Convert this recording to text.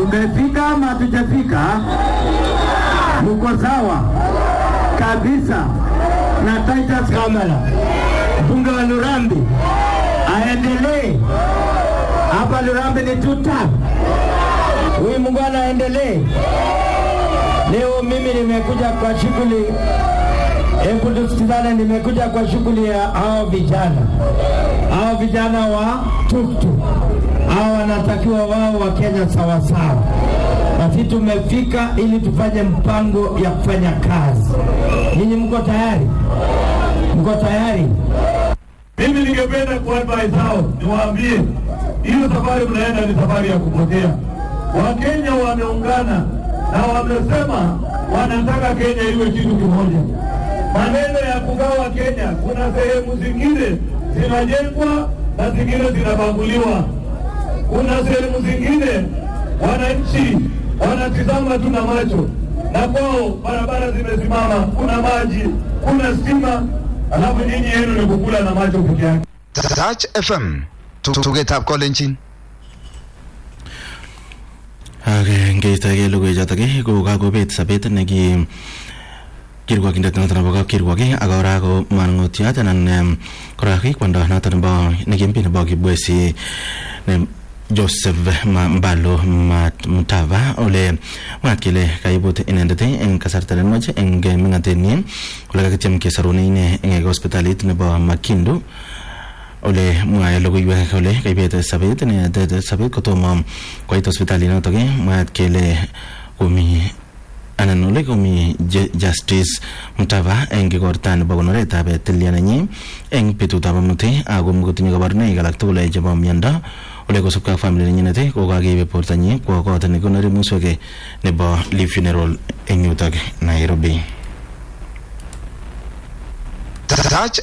Tumefika ama hatujafika? Mko sawa kabisa na Titus Kamala, mbunge wa Lurambi aendelee hapa. Lurambi ni tuta, huyu mungwana aendelee. Leo mimi nimekuja kwa shughuli, hebu tusikizane, nimekuja kwa shughuli ya hao vijana, hao vijana wa tuktuk, hao wanatakiwa wao wa Kenya sawasawa. Basi tumefika ili tufanye mpango ya kufanya kazi. Nyinyi mko tayari? Mko tayari? Mimi ningependa kuadvise hao niwaambie, hiyo safari mnaenda ni safari ya kupotea. Wakenya wameungana na wamesema wanataka Kenya iwe kitu kimoja. Maneno ya kugawa Kenya, kuna sehemu zingine zinajengwa na zingine zinabaguliwa. Kuna sehemu zingine wananchi wanatizama tu na macho, na kwao barabara zimesimama, kuna maji, kuna stima, alafu nyinyi yenu ni kukula na macho peke yake. Touch FM tugetab kolenjin ak ngeistogei logoichotok ko kakobet sobet neki kirwokindet noto nebo kapkirwok ak kora ko manung'otiot anan kora kwondo noto nebo nekimpi nebo kibwesi Joseph Mbalo Mutava ole mwaat kele kaibut inendet eng kasarta nenwach eng ming'atenyi ole kakityem kesorune ine eng hospitalit nebo Makindu ole mwae logoiwek kole kaibet sabet inendet sabet kotomo koit hospitalit notok mwaat kele komi anan ole komi Justice Mutava eng igorta nebo konoretab tilyanenyi eng betutab amut ako kotinye kabarunoik alak tugul chebo miondo ole kosubkei ak family nenyinet ko kakeibe bortonyi kwo kot nekonori muswek nebo Lee Funeral eng yutok Nairobi. Touch